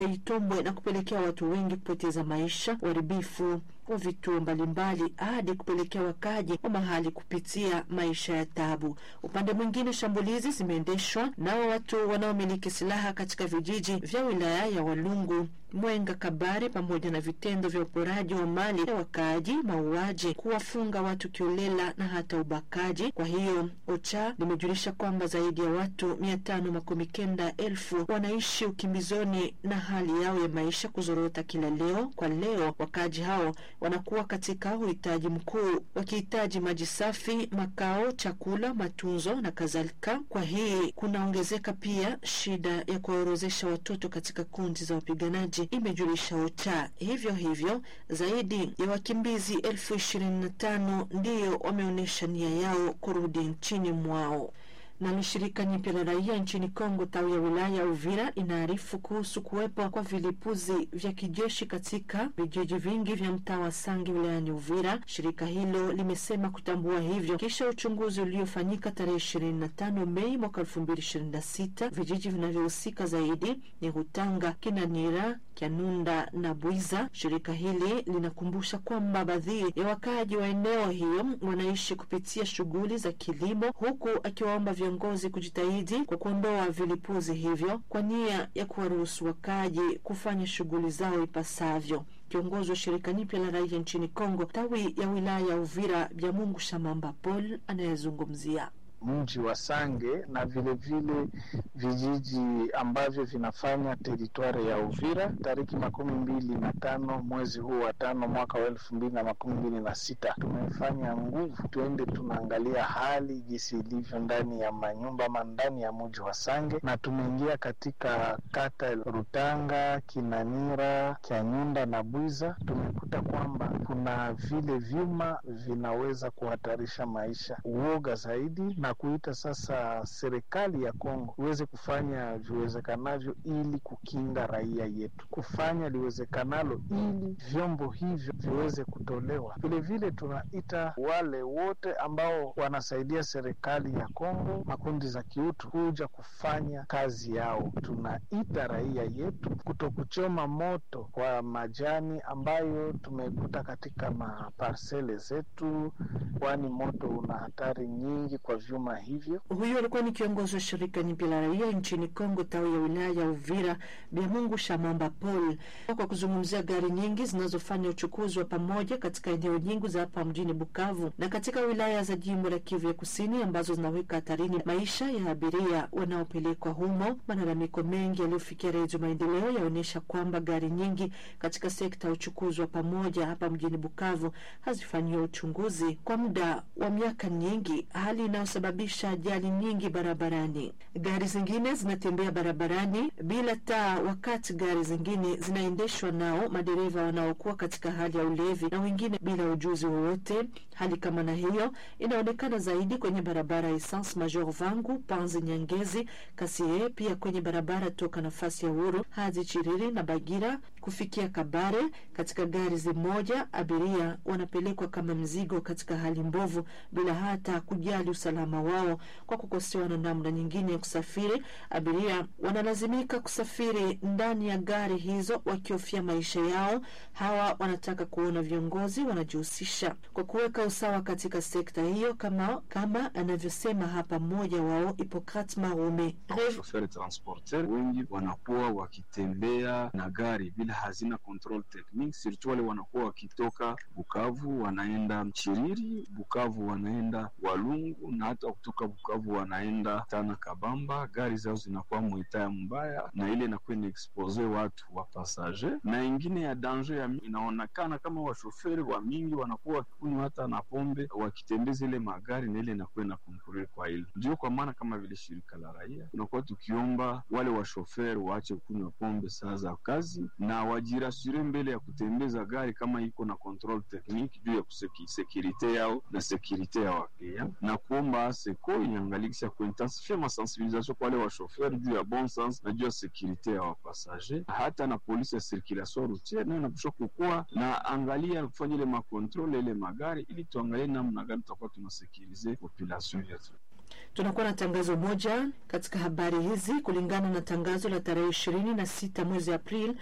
Itombwe na kupelekea watu wengi kupoteza maisha, uharibifu wa vituo mbalimbali hadi kupelekea wakaji wa mahali kupitia maisha ya tabu. Upande mwingine, shambulizi zimeendeshwa nao watu wanaomiliki silaha katika vijiji vya wilaya ya Walungu, Mwenga, Kabare, pamoja na vitendo vya uporaji wa mali ya wakaaji, mauaji, kuwafunga watu kiolela na hata ubakaji. Kwa hiyo OCHA limejulisha kwamba zaidi ya watu mia tano makumi kenda elfu wanaishi ukimbizoni na hali yao ya maisha kuzorota kila leo kwa leo. Wakaaji hao wanakuwa katika uhitaji mkuu, wakihitaji maji safi, makao, chakula, matunzo na kadhalika. Kwa hii kunaongezeka pia shida ya kuwaorozesha watoto katika kundi za wapiganaji, imejulisha OCHA. Hivyo hivyo zaidi ya wakimbizi elfu ishirini na tano ndiyo wameonyesha nia yao kurudi nchini mwao. Nalo shirika nyipya la raia nchini Kongo tawi ya wilaya ya Uvira inaarifu kuhusu kuwepo kwa vilipuzi vya kijeshi katika vijiji vingi vya mtaa wa Sange wilayani Uvira. Shirika hilo limesema kutambua hivyo kisha uchunguzi uliofanyika tarehe ishirini na tano Mei mwaka elfu mbili ishirini na sita. Vijiji vinavyohusika zaidi ni Hutanga, Kinanira, Kyanunda na Bwiza. Shirika hili linakumbusha kwamba baadhi ya wakaaji wa eneo hiyo wanaishi kupitia shughuli za kilimo, huku akiwaomba viongozi kujitahidi kwa kuondoa vilipuzi hivyo kwa nia ya kuwaruhusu wakaaji kufanya shughuli zao ipasavyo. Kiongozi wa shirika nyipya la raia nchini Kongo tawi ya wilaya ya Uvira, Byamungu Shamamba Paul anayezungumzia mji wa Sange na vilevile vile vijiji ambavyo vinafanya teritwari ya Uvira tariki makumi mbili na tano mwezi huu wa tano mwaka wa elfu mbili na makumi mbili na sita tumefanya nguvu tuende tunaangalia hali jinsi ilivyo ndani ya manyumba ama ndani ya mji wa Sange, na tumeingia katika kata Rutanga, Kinanira, Kyanyunda na Bwiza. Tumekuta kwamba kuna vile vyuma vinaweza kuhatarisha maisha, uoga zaidi na kuita sasa serikali ya Kongo iweze kufanya viwezekanavyo ili kukinga raia yetu, kufanya liwezekanalo ili vyombo hivyo viweze kutolewa. Vilevile tunaita wale wote ambao wanasaidia serikali ya Kongo, makundi za kiutu, kuja kufanya kazi yao. Tunaita raia yetu kutokuchoma moto kwa majani ambayo tumekuta katika maparsele zetu, kwani moto una hatari nyingi kwa vyuma hivyo. Huyo alikuwa ni kiongozi wa shirika nyipya la raia nchini Kongo tawi ya wilaya ya Uvira, Biamungu Shamamba Paul, kwa kuzungumzia gari nyingi zinazofanya uchukuzi wa pamoja katika eneo nyingi za hapa mjini Bukavu na katika wilaya za jimbo la Kivu ya Kusini ambazo zinaweka hatarini maisha ya abiria wanaopelekwa humo. Malalamiko mengi yaliyofikia Redio Maendeleo yaonyesha kwamba gari nyingi katika sekta ya uchukuzi wa pamoja hapa mjini Bukavu hazifanyiwa uchunguzi kwa muda wa miaka nyingi, hali inayosababisha ajali nyingi barabarani. Gari zingine zinatembea barabarani bila taa, wakati gari zingine zinaendeshwa nao madereva wanaokuwa katika hali ya ulevi na wengine bila ujuzi wowote. Hali kama na hiyo inaonekana zaidi kwenye barabara ya Essence Major Vangu, Panzi, Nyangezi, Kasie, pia kwenye barabara toka nafasi ya Uhuru hadi Chiriri na Bagira kufikia Kabare. Katika gari zimoja abiria wanapelekwa kama mzigo katika hali mbovu bila hata kujali usalama wao. Kwa kukosewa na namna nyingine ya kusafiri, abiria wanalazimika kusafiri ndani ya gari hizo wakihofia maisha yao. Hawa wanataka kuona viongozi wanajihusisha kwa kuweka usawa katika sekta hiyo, kama kama anavyosema hapa mmoja wao Hipokrat Marume. Shoferi transporter wengi wanakuwa wakitembea na gari bila hazina control technique, surtout wale wanakuwa wakitoka Bukavu wanaenda Chiriri, Bukavu wanaenda Walungu na hata kutoka Bukavu wanaenda Tana Kabamba. Gari zao zinakuwa mwitaya mbaya, na ile inakuwa inaexpose watu wa passager, na ingine ya danger ya inaonekana kama washoferi wa mingi wanakuwa wakikunywa hata na pombe wakitembeza ile magari, na ile inakuwa ina konkurere kwa ile. Ndio kwa maana kama vile shirika la raia tunakuwa tukiomba wale washoferi waache kunywa pombe saa za kazi na wajirasure mbele ya kutembeza gari kama iko na control technique juu ya sekirite yao na sekirite ya waklia, na kuomba seko iangalikisha kuintensifia masensibilisation kwa wale washoferi juu ya bon sens na juu ya sekirite ya wapasager, hata na polisi ya circulation routiere nayo napasha kukuwa na angalia kufanya ile makontrole ile magari, ili tuangalie namna gani tutakuwa tunasekirize population yetu. Tunakuwa na tangazo moja katika habari hizi. Kulingana na tangazo la tarehe ishirini na sita mwezi Aprili